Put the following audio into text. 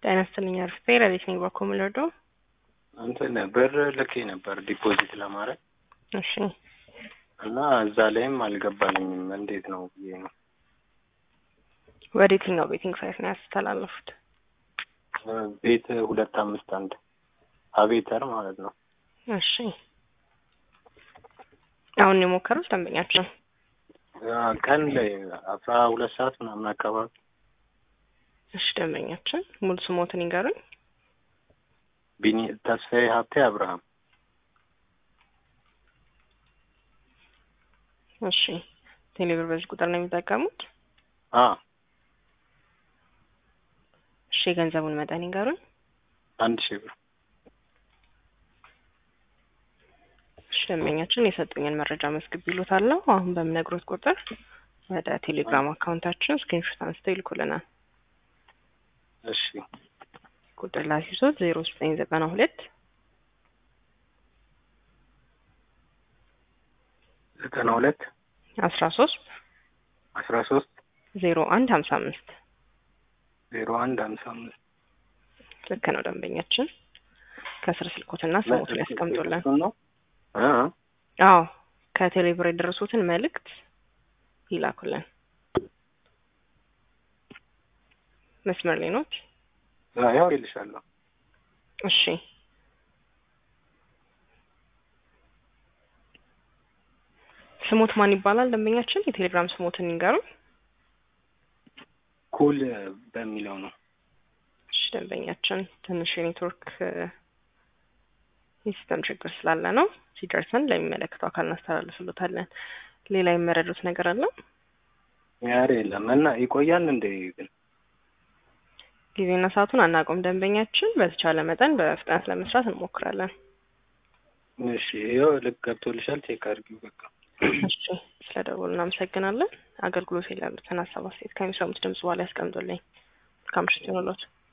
ጤና ይስጥልኝ አርፍቴ ረዲት ነኝ በኮምሎዶ እንትን ብር ልኬ ነበር ዲፖዚት ለማድረግ እሺ እና እዛ ላይም አልገባልኝም። እንዴት ነው ብዬ ነው። ወደ የትኛው ቤቲንግ ሳይት ነው ያስተላለፉት? ቤት ሁለት አምስት አንድ አቤተር ማለት ነው። እሺ አሁን የሞከሩት ደንበኛቸው ቀን ላይ አስራ ሁለት ሰዓት ምናምን አካባቢ እሺ ደንበኛችን ሙሉ ስሞትን ይንገሩኝ። ቢኒ ተስፋዬ ሀብቴ አብርሃም እሺ ቴሌብር በዚህ ቁጥር ነው የሚጠቀሙት? አ እሺ የገንዘቡን መጠን ይንገሩኝ። አንድ ሺህ ብር እሺ ደንበኛችን የሰጡኝን መረጃ መስግብ ይሉታለሁ። አሁን በምነግሮት ቁጥር ወደ ቴሌግራም አካውንታችን ስክሪንሾት አንስተው ይልኩልናል። እሺ ቁጥር ላሲሶት ዜሮ ዘጠኝ ዘጠና ሁለት ዘጠና ሁለት አስራ ሶስት አስራ ሶስት ዜሮ አንድ ሀምሳ አምስት ዜሮ አንድ ሀምሳ አምስት ልክ ነው ደንበኛችን። ከስር ስልኮትና ስሞቱን ያስቀምጡልን። እሱን ነው እ አዎ ከቴሌብር የደረሱትን መልእክት ይላኩልን። መስመር ላይ ኖት? ያው ይልሻለሁ። እሺ ስሞት ማን ይባላል ደንበኛችን? የቴሌግራም ስሞትን ይንገሩ። ኩል በሚለው ነው። እሺ ደንበኛችን ትንሽ የኔትወርክ የሲስተም ችግር ስላለ ነው። ሲደርሰን ለሚመለከተው አካል እናስተላልፍሎታለን። ሌላ የመረዱት ነገር አለ? ያሬ የለም እና ይቆያል እንደ ግን ጊዜና ሰዓቱን አናውቅም። ደንበኛችን በተቻለ መጠን በፍጥነት ለመስራት እንሞክራለን። እሺ ይኸው ልክ ገብቶልሻል። ቼክ አድርጊው በቃ። እሺ ስለ ደወሉ እናመሰግናለን። አገልግሎት ላይ ያሉትን ሀሳብ አስተያየት ከሚሰሙት ድምጽ በኋላ ያስቀምጡልኝ። መልካም ምሽት ይሁንልዎት።